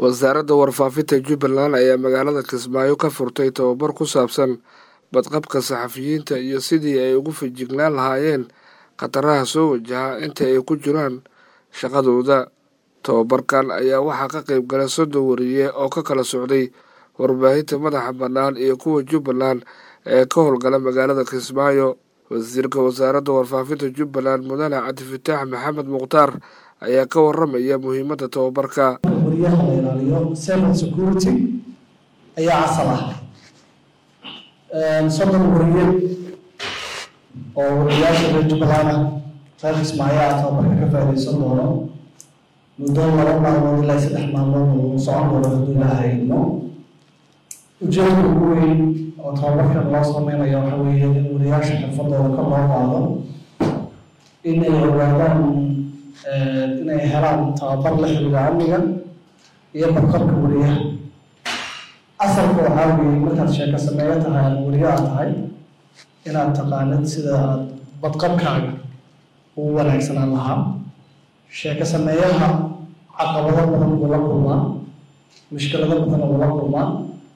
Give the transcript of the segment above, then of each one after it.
wasaaradda warfaafinta jubbaland ayaa magaalada kismaayo ka furtay tababar ku saabsan badqabka saxafiyiinta iyo sidii ay ugu fejignaan lahaayeen khataraha soo wajaha inta ay ku jiraan shaqadooda tababarkan ayaa waxaa ka qayb galay soddon wariye oo ka kala socday warbaahinta madaxa bannaan iyo kuwa jubbaland ee ka howlgala magaalada kismaayo wasiirka wasaaradda warfaafinta jubbaland mudane cabdifataax maxamed mukhtaar ayaa ka waramaya muhiimadda tababarka wariyaha la ilaaliyo cyber security ayaa asal ah soddon wariye oo wariyaasha reer jubbaland ah reer kismaayo ah tababarka ka faaidaysan doono muddo laba maalmood ilaa saddex maalmood uu socon doono hadduu ilaaha idmo ujeedka ugu weyn oo tababarkan loo sameynayo waxa weeye in wariyaasha xirfadooda ka loo qaado inay ogaadaan inay helaan tababar la xiriira amniga iyo badqabka wariyaha asalka waxaa weeye markaad sheeko sameeyo tahay ama wariye aad tahay inaad taqaanid sida aad badqabkaaga ugu wanaagsanaan lahaa sheeko sameeyaha caqabado badan buu la kulmaa mushkilado badan buu la kulmaa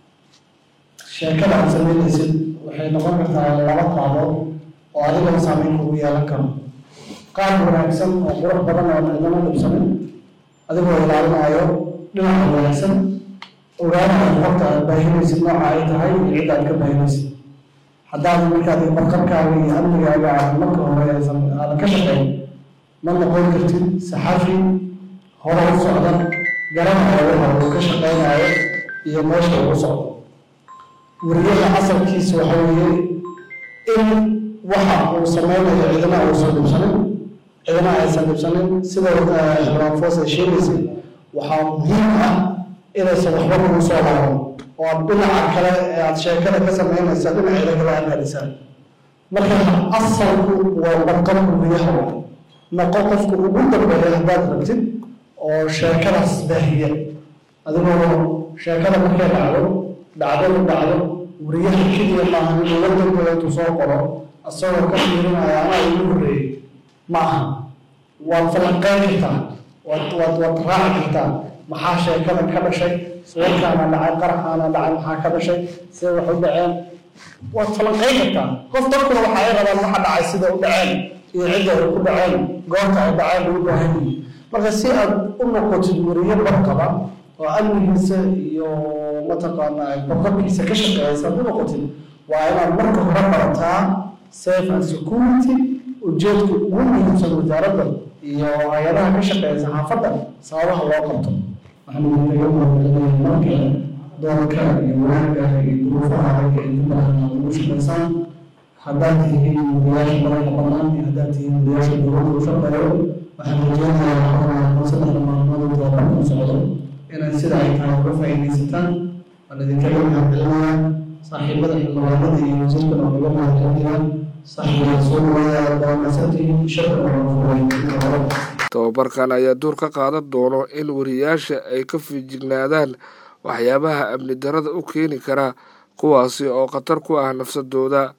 sheekada aad sameynaysid waxay noqon kartaa laba qaadood oo adigoo saameyn kugu yeelan karo qaab wanaagsan oo qurux badan oo cidana dhibsanin adigoo ilaalinayo dhinaca wanaagsan ogaanayo qofta aad baahinaysid nooca ay tahay iyo cidda aad ka baahinaysid haddaad markaad badqabkaaga iyo amnigaaga aad marka hore aysan aadan ka shaqeyn ma noqon kartid saxafi hore u socda garanayo waxa uu ka shaqeynayo iyo meesha uu socdo wariyada asalkiisa waxa weeye in waxa uu sameynayo cidina uusan dhibsanin cidina aysan dhibsanin sida xildhibaanfoos ay sheegaysay waxaa muhiim ah inaysan waxba kugu soo laaban oo aad dhinaca kale ee aad sheekada ka sameynaysa dhinaceeda kale aad raadisaan marka asalku waa badqabka wariyaha waa noqo qofka ugu dambeeya haddaad rabtid oo sheekadaas baahiya adigoo sheekada markay dhacdo dhacdadu dhacdo wariyaha keliya maaha inuu la dambeeyo intuu soo qoro asagoo ka fiirinaya anaa ugu horreeyey ma aha waad falanqeyn kartaa waad waad waad raaci kartaa maxaa sheekada ka dhashay sawirkaana dhacay qaraxaana dhacay maxaa ka dhashay sida wax u dhaceen waad falanqeyn kartaa qof dadkuna waxa ay rabaan waxa dhacay sida u dhaceen iyo cidda ay ku dhaceen goorta ay dhaceen ugu baahan yihin marka si aad u noqotid wariye barqaba oo amnigiisa iyo mataqaanaa badqabkiisa ka shaqeeysa aad u noqotid waa inaad marka hore barataa safe and security ujeedka ugu muhiimsan wasaaradda iyo hay-adaha ka shaqeeya saxaafadda sababaha loo qabto waxaan idinkaga mahadcelinaya markale doorka iyo wanaagga iyo duruufaha ragga ee jubbaland aad ugu shaqaysaan haddaad tihiin wariyaasha madaxa bannaan iyo haddaad tihiin wariyaasha dowladda u shaqeeyo waxaan rajeynayaa waxaa saddexda maalmood tababarku socdo inaad sida ay tahay uga faa'iidaysataan waan idinkaga mahadcelinayaa saaxiibada xildhibaanada iyo wasiirkana waan uga mahadcelinayaa saaxiibada soo dhawaada dawamasantihiin shaqada tababarkan ayaa door ka qaadan doono in wariyaasha ay ka fijignaadaan waxyaabaha amni darada u keeni kara kuwaasi oo khatar ku ah nafsadooda